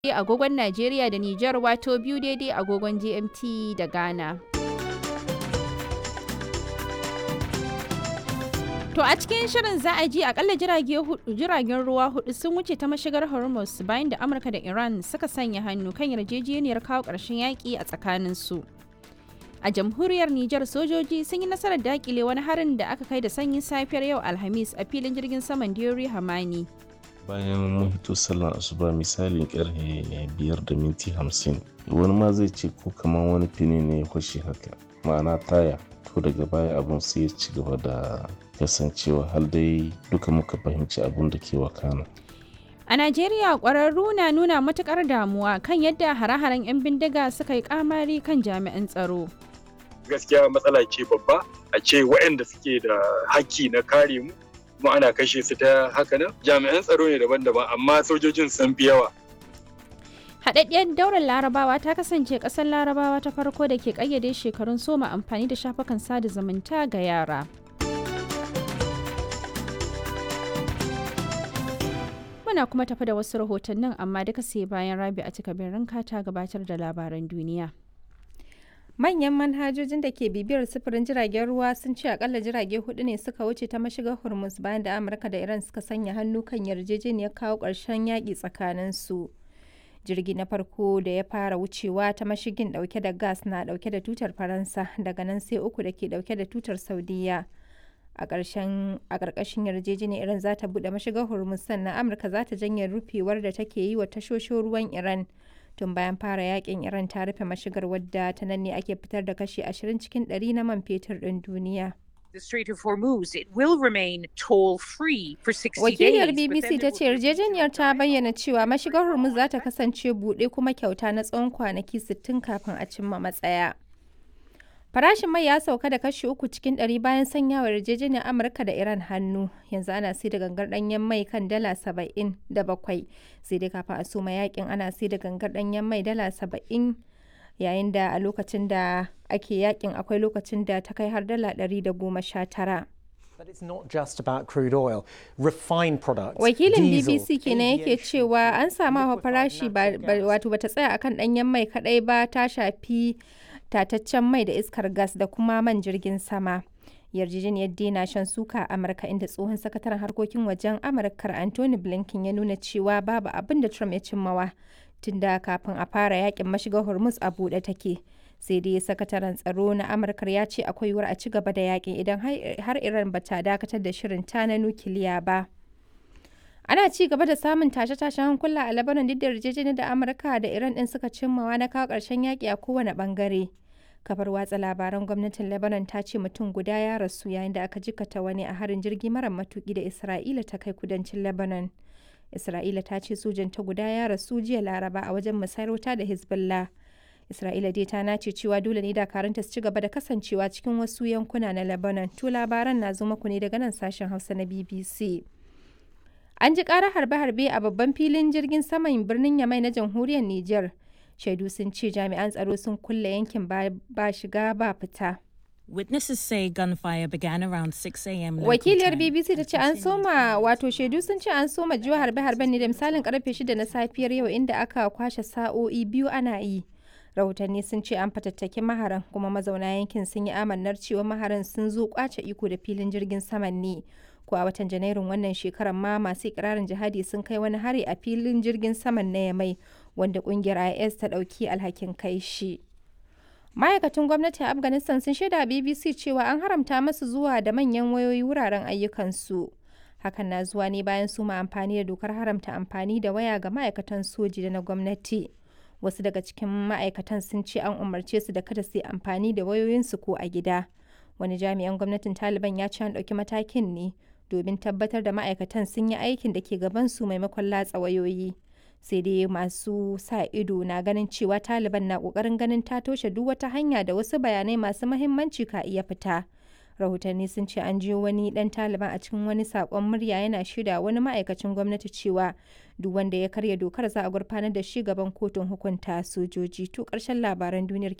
agogon Najeriya da Nijar wato biyu daidai agogon GMT da Ghana. To a cikin shirin za a ji akalla jiragen ruwa hudu sun wuce ta mashigar Hormuz bayan da Amurka da Iran suka sanya hannu kan yarjejeniyar kawo ƙarshen yaƙi a tsakaninsu. A jamhuriyar Nijar sojoji sun yi nasarar dakile wani harin da aka kai da sanyin safiyar yau Alhamis a filin jirgin saman Diori Hamani. bayan mun hito sallar asuba misalin karfe biyar da minti hamsin wani ma zai ce ko kamar wani fini ne ya kwashe haka ma'ana taya to daga baya abun sai ya ci gaba da kasancewa har dai duka muka fahimci abun da ke wakana A Najeriya ƙwararru na nuna matuƙar damuwa kan yadda hare-haren 'yan bindiga suka yi kamari kan jami'an tsaro. Gaskiya matsala ce babba a ce waɗanda suke da haƙƙi na kare mu kuma ana kashe su ta haka nan jami'an tsaro ne daban-daban amma sojojin sun fi yawa Haɗaɗɗiyar daular larabawa ta kasance ƙasar larabawa ta farko da ke ƙayyade shekarun soma amfani da shafukan sada zumunta ga yara. Muna kuma tafi da wasu rahotannin amma duka sai bayan rabi a cika ranka ta gabatar da labaran duniya. Manyan manhajojin da ke bibiyar sufurin jiragen ruwa sun ce akalla jirage hudu ne suka wuce ta mashigar Hormuz bayan da Amurka da Iran suka sanya hannu kan yarjejeniyar kawo ƙarshen yaƙi tsakaninsu. Jirgi na farko da ya fara wucewa ta mashigin ɗauke da gas na ɗauke da tutar Faransa daga nan sai uku da ke ɗauke da tutar Saudiya. A ƙarƙashin yarjejeniyar Iran za ta buɗe mashigar Hormuz sannan Amurka za ta janye rufewar da take yi wa tashoshin ruwan Iran. tun bayan fara yakin iran ta rufe mashigar wadda ta nan ne ake fitar da kashi 20 cikin 100 na man fetur ɗin duniya. The Strait of Hormuz, it will remain toll-free for 60 Wakiliyar days. BBC ta ce yarjejeniyar ta bayyana cewa mashigar Hormuz za ta kasance buɗe kuma kyauta na tsawon kwanaki 60 kafin a cimma matsaya. Farashin mai ya sauka da kashi uku cikin ɗari bayan sanyawa yarjejeniyar Amurka da Iran hannu. Yanzu ana sai da gangar ɗanyen mai kan dala saba'in da bakwai. Sai dai kafin a soma yakin ana sai da gangar ɗanyen mai dala saba'in yayin da a lokacin da ake yakin akwai lokacin da ta kai har dala ɗari da goma sha tara. But it's not just about crude oil. Refined products, Wakilin diesel, BBC kenan yake aviation, cewa an samu hawa farashi ba natural ba- gas. wato bata tsaya akan ɗanyen mai kaɗai ba ta shafi tataccen mai da iskar gas da kuma man jirgin sama. Yarjejeniyar dai shan suka a Amurka inda tsohon sakataren harkokin wajen Amurkar Anthony Blinken ya nuna cewa babu abin da Trump ya cimmawa tunda kafin a fara yakin mashigar Hormuz a buɗe take. Sai dai sakataren tsaro na Amurkar ya ce akwai yiwuwar a ci gaba da yakin idan har- har Iran bata dakatar da shirin ta na nukiliya ba. Ana ci gaba da samun tashe-tashen hankula a Lebanon duk da yarjejeniyar da Amurka da Iran din suka cimmawa na kawo ƙarshen yaƙi a kowane ɓangare. Kafar watsa labaran gwamnatin Lebanon ta ce mutum guda ya rasu yayin da aka jikata wani a harin jirgi mara matuƙi da Isra'ila ta kai kudancin Lebanon. Isra'ila ta ce sojan ta guda ya rasu jiya Laraba a wajen musayar wuta da Hezbollah. Isra'ila dai ta nace cewa dole ne dakarunta su ci gaba da kasancewa cikin wasu yankuna na Lebanon. To labaran na zo muku ne daga nan sashen Hausa na BBC. An ji ƙarar harbe-harbe a babban filin jirgin saman birnin Yamai na jamhuriyar Nijar. Shaidu sun ce jami'an tsaro sun kulle yankin ba ba shiga ba fita. Witnesses say gunfire began around 6 a.m. local Wakiliyar time BBC ta and ce an continued soma wato shaidu sun ce an soma jiwa harbe-harben ne da misalin karfe 6 na safiyar yau inda aka kwashe sa'o'i biyu ana yi. Rahotanni sun ce an fatattaki maharan kuma mazauna yankin sun yi amannar cewa maharan sun zo kwace iko da filin jirgin saman ne. Ko a watan Janairun wannan shekarar ma masu ikirarin jihadi sun kai wani hari a filin jirgin saman na Yamai wanda kungiyar IS ta ɗauki alhakin kai shi. Ma'aikatan gwamnati a Afghanistan sun shaida a BBC cewa an haramta masu zuwa da manyan wayoyi wuraren ayyukansu. Hakan na zuwa ne bayan su ma amfani da dokar haramta amfani da waya ga ma'aikatan soji da na gwamnati. Wasu daga cikin ma'aikatan sun ce an umarce su da kada su yi amfani da wayoyinsu ko a gida. Wani jami'an gwamnatin Taliban ya ce an ɗauki matakin ne domin tabbatar da ma'aikatan sun yi aikin da ke gabansu maimakon latsa wayoyi. sai dai masu sa ido na ganin cewa taliban na kokarin ganin ta toshe duk wata hanya da wasu bayanai masu mahimmanci ka iya fita rahotanni sun ce an jiyo wani dan taliban a cikin wani sakon murya yana shida wani ma'aikacin gwamnati cewa duk wanda ya karya dokar za a gurfanar da shi gaban kotun hukunta sojoji to karshen labaran duniyar